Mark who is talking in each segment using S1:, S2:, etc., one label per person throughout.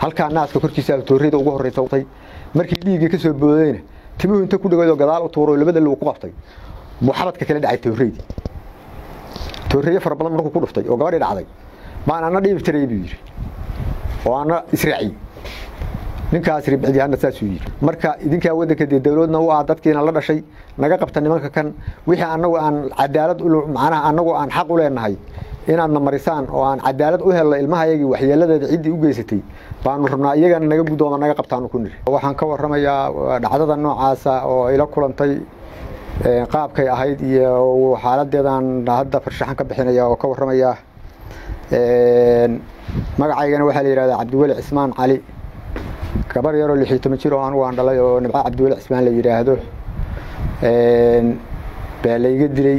S1: halkaa naaska korkiisa tooreyda ugu horreysatay markii dhiiggii ka soo boodayna timuhu inta ku dhagoodoo gadaal u tuuro labada luu ku qabtay buu xabadka kala dhacay tooreydii tooreeye fara badan markuu ku dhuftay oo gabadhii dhacday baan ana dhiibi tiray buu yidhi oo ana israaciy ninkaas ribcidyahana saasuu yidhi marka idinkaa waddanka dee dowladna u ah dadkiina la dhashay naga qabta nimanka kan wixii annagu aan cadaalad macnaha annagu aan xaq u leenahay inaadna marisaan oo aan cadaalad u helno ilmahayagii waxyeeladeeda ciddii u geysatay baanu rabnaa iyagana naga guddooma naga qabtaanu ku niri waxaan ka warramayaa dhacdada noocaasa oo ila kulantay qaabkay ahayd iyo xaaladeedaan hadda farshaxan ka bixinaya oo ka warramayaa magacaygana waxaa la yihahdaa cabdiweli cismaan cali gabar yaroo lixiyo toban jir oo anugu aan dhalay oo nibco cabdiweli cismaan la yidhaahdo baa layga dilay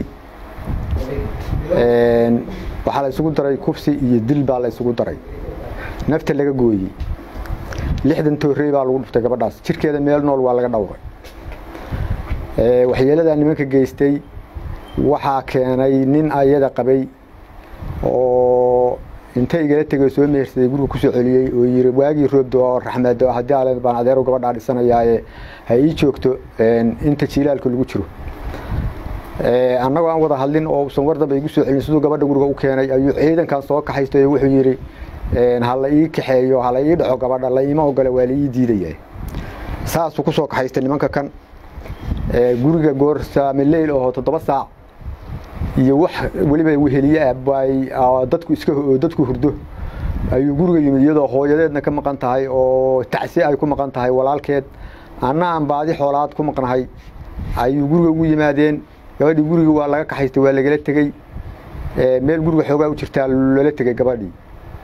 S1: waxaa la isugu daray kufsi iyo dil baa la isugu daray nafta laga gooyey lixdan toorey baa lagu dhuftay gabadhaas jirkeeda meel nool waa laga dhowray waxyeeladaa nimanka geystay waxaa keenay nin ayada qabay oo inta igala tegay soo mehersaday guriga kusoo celiyey oo yiri waagii roobdo oo raxmeedo haddii ale baan adeero gabadhaa dhisanayaaye ha ii joogto inta jiilaalka lagu jiro annagoo aan wada hadlin oo usan war dambe igu soo celin siduu gabadha guriga u keenay ayuu ciidankan soo kaxaystay wuxuu yidhi ha la ii kaxeeyo ha la ii dhaco gabadha la iima ogole waa la ii diidaya saasuu ku soo kaxaystay nimanka kan guriga goorsaamileyl oo toddoba saac iyo wax weliba weheliye ah bay dadku iska dadku hurdo ayuu guriga yimid iyadoo hooyadeedna ka maqan tahay oo tacsi ay ku maqan tahay walaalkeed anna aan baadi xoolaad ku maqnahay ayuu guriga ugu yimaadeen gabadhii guriga waa laga kaxaystay waa lagala tegey meel guriga xoogaa u jirtaa loola tegey gabadhii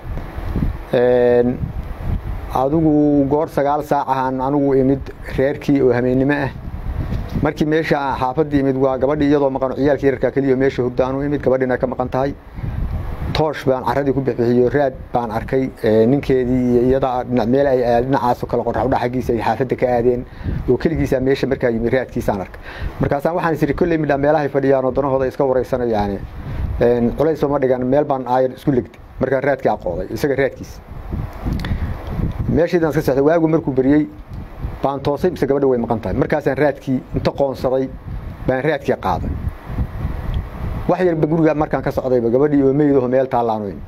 S1: adigu goor sagaal saac ahaan anigu imid reerkii oo hameennimo ah markii meesha xaafadii imid waa gabadhii iyadoo maqan ciyaalkii yararkaa keliya meesha hurda anu imid gabadhiina ka maqan tahay toosh baan caradii ku bixiyo raad baan arkay ninkeedii iyo iyada meel ay dhinacaas kale qorraxudha xaggiisa ay xaafadda ka aadeen oo keligiisa meesha markaa yimid raadkiisaan arkay markaasaan waxaan isiri kolley midhaa meelahay fadhiyaan oo danahooda iska wareysanayaan culays ma dhigan meel baan aayan isku legday markaa raadkii aqooday isaga raadkiisa meeshiidaan iska sexday waagu markuu beriyey baan toosay mise gabadha way maqan tahay markaasaan raadkii inta qoonsaday baan raadkii qaaday wax yarba guriga markaan ka socdayba gabadhii oo meydaho meel taallaanoyn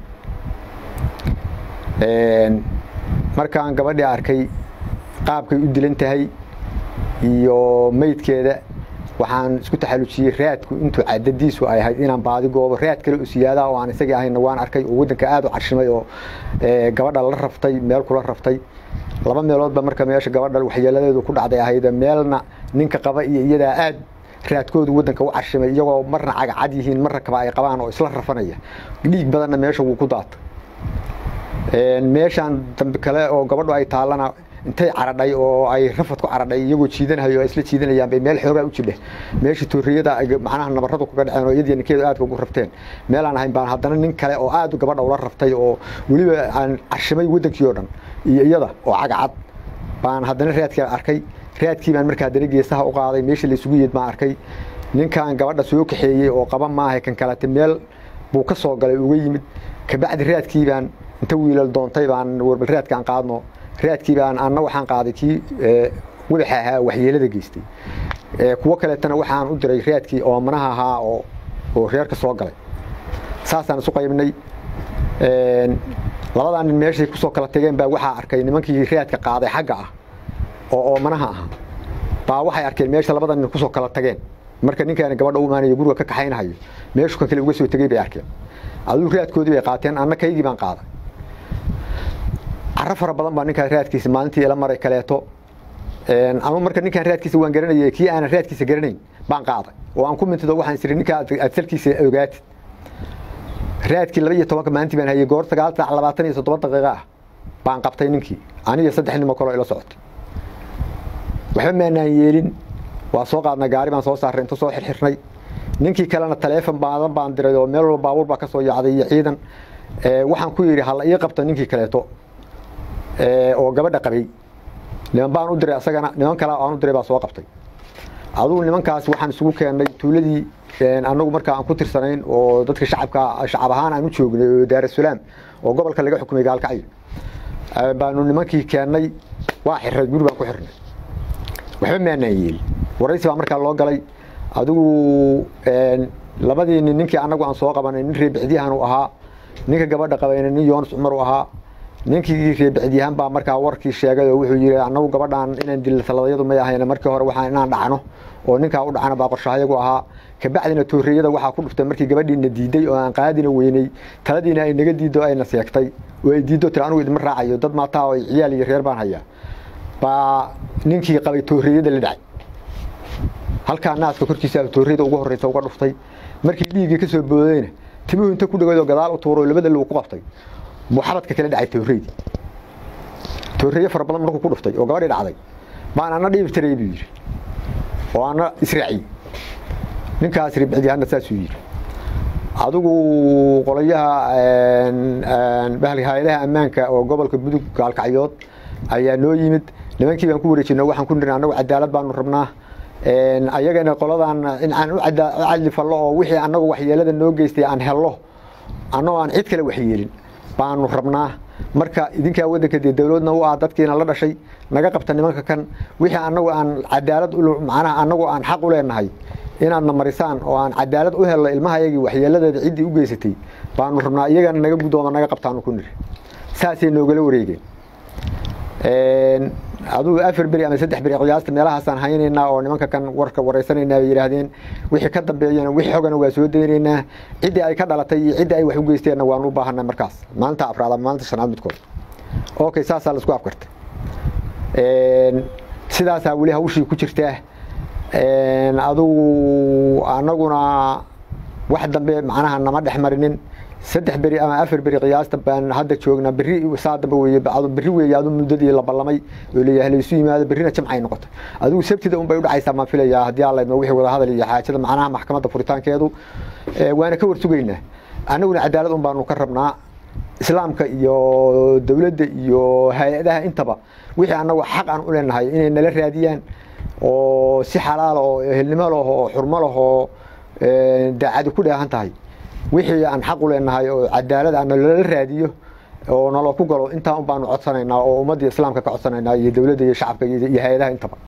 S1: markaan gabadhii arkay qaabkay u dilan tahay iyo meydkeeda waxaan isku taxallujiyey raadku intuu cadadiisu ay ahayd inaan baadi goobo raad kale oo siyaadaha oo aan isagii ahayna waan arkay oo waddanka aada u carshimay oo gabadha la raftay meel kula raftay laba meeloodba marka meesha gabadha waxyeeladeedu ku dhacday ahayd meelna ninka qaba iyo iyadaa aad raadkoodu waddanka u carshimay iyagoo marna cagacad yihiin marna kaba ay qabaan oo isla rafanaya dhiig badanna meesha wuu ku daatay meeshaan dambe kale oo gabadhu ay taallana intay caradhay oo ay rafad ku caradhay iyagoo jiidanahayo o isla jiidanayaan bay meel xoogaa u jidhe meesha tooriyada macnaha nabarradu kaga dhaceen oo iyadii ninkeedu aadka ugu rafteen meel aan ahayn baan haddana nin kale oo aad gabadha ula raftay oo weliba aan carshimay waddankii oo dhan iyo iyada oo cagacad baan haddana raadkii arkay raadkii baan markaa haddana geesaha u qaaday meesha laysugu yeed baan arkay ninkan gabadha soo kaxeeyey oo qaba maaha kan kalete meel buu ka soo galay uga yimid kabacdi raadkii baan inta wiilal doontay baan warbal raadkaan qaadno raadkii baan anna waxaan qaaday kii wadaxa ahaa waxyeelada geystay kuwo kaleetana waxaan u diray raadkii oomanaha ahaa oo oo reerka soo galay saasaan isu qaybnay labadaa nin meeshay kusoo kala tageen baa waxaa arkay nimankii raadka qaaday xagga ah oo oomanaha ahaa baa waxay arkeen meesha labada nin kusoo kala tageen marka ninkaani gabadha u imaanayo guriga ka kaxaynahayo meeshu ka kale uga soo tegey bay arkeen aduu raadkoodii bay qaateen anna kaygii baan qaaday caro fara badan baa ninkaa raadkiisa maalintii ila maray kaleeto ama marka ninkaan raadkiisa waan garanayay kii aanan raadkiisa garanayn baan qaaday oo aan ku mintido waxaan isiri ninkaa aad salkiisa ogaatid raadkii laba iyo tobanka maalintii baan hayay goor sagaal saac labaatan iyo soddon daqiiqa ah baan qabtay ninkii aniyo saddex nimo kaloo ila socotay waxba maanaan yeelin waa soo qaadnay gaari baan soo saarray inta soo xirxirnay ninkii kalena taleefon baadan baan diray oo meel walba baabuur baa ka soo yacday iyo ciidan waxaan ku yidhi hala ii qabta ninkii kaleeto oo gabadha qabay niman baan u diray asagana niman kale aan u diray baa soo qabtay adugu nimankaas waxaan isugu keennay tuuladii annagu markaa aan ku tirsanayn oo dadka shacabka shacab ahaan aan u joognay oo daarasalaam oo gobolka laga xukumay gaalkacyo baanu nimankii keennay waa xirray guri baan ku xirnay waxba maanaan yeeli waraysi baa markaa loo galay adigu labadii nin ninkii annagu aan soo qabanay nin reebixdyahan uu ahaa ninka gabadha qabayna nin yoonis cumar u ahaa ninkii reebixdyahan baa markaa warkii sheegay oo wuxuu yidhi annagu gabadhaan inaan dilla taladayadu may ahayna markii hore waxaan inaan dhacno oo ninkaa u dhacana baa qorshahayagu ahaa kabacdina tooreyada waxaa ku dhuftay markii gabadhiina diiday oo aan qaadina weynay taladiina ay naga diiddo ayna seegtay oo ay diiddo tiri anugu idima raacayo dad maataa oo ciyaal iyo reer baan hayaa baa ninkii qabay tooreyada la dhacay halkaa naaska korkiisa tooreyada ugu horreysa uga dhuftay markii dhiiggii ka soo boodayna timuhu inta ku dhagoodoo gadaal u tuuro labada low ku qabtay buu xabadka kala dhacay tooreydii tooreeye fara badan markuu ku dhuftay oo gabadhii dhacday baan ana dhiibi tiray buu yidhi oo ana israaciyey ninkaas ribicdiyahanna saasuu yidhi adigu qolayaha hay-adaha ammaanka oo gobolka mudug gaalkacyood ayaa noo yimid nimankii baan ku wareejino waxaan ku niri annagu cadaalad baanu rabnaa ayagana qoladan in aan u cadli fallo oo wixii annagu waxyeelada noo geystay aan hello annagoo aan cid kale waxyeelin baanu rabnaa marka idinkaa waddanka dee dowladna u ah dadkiina la dhashay naga qabta nimanka kan wixii annagu aan cadaalad macnaha annagu aan xaq u leenahay inaadna marisaan oo aan cadaalad u helno ilmahayagii waxyeeladeeda ciddii u geysatay baanu rabnaa iyagana naga guddooda naga qabtaanu ku niri saasay noogala wareegeen adugu afar beri ama saddex beri qiyaasta meelahaasaan haynaynaa oo nimanka kan warka waraysanaynaa bay yidhaahdeen wixii ka dambeeyana wixii xogana waa soo daynaynaa ciddii ay ka dhalatay iyo ciddii ay wax u geysteenna waanu u baahanay markaas maalinta afraad ama maalinta shanaad midkood okay saasaa laisku afkartay sidaasaa weli hawshii ku jirtaa adugu annaguna wax dambe macnaha nama dhex marinin saddex beri ama afar beri qiyaasta baan hadda joognaa beri saa dambe weye beri weeye adu muddadii la ballamay oo leeyahay laysu yimaado berrina jamcay noqotay adigu sabtida unbay u dhacaysaa maan filayaa haddii alla idmo wixii wada hadal iyo xaajada macnaha maxkamadda furitaankeedu waana ka warsugaynaa annaguna cadaalad un baanu ka rabnaa islaamka iyo dowladda iyo hay-adaha intaba wixii annagu xaq aan u leenahay inay nala raadiyaan oo si xalaal oo ehelnimo leh oo xurmo leh oo daacadi ku dheehan tahay wixii aan xaq u leenahay oo cadaalad aan nalala raadiyo oo nalo ku galo intaa un baanu codsanaynaa oo ummadda islaamka ka codsanaynaa iyo dowladda iyo shacabka iyo hay-adaha intaba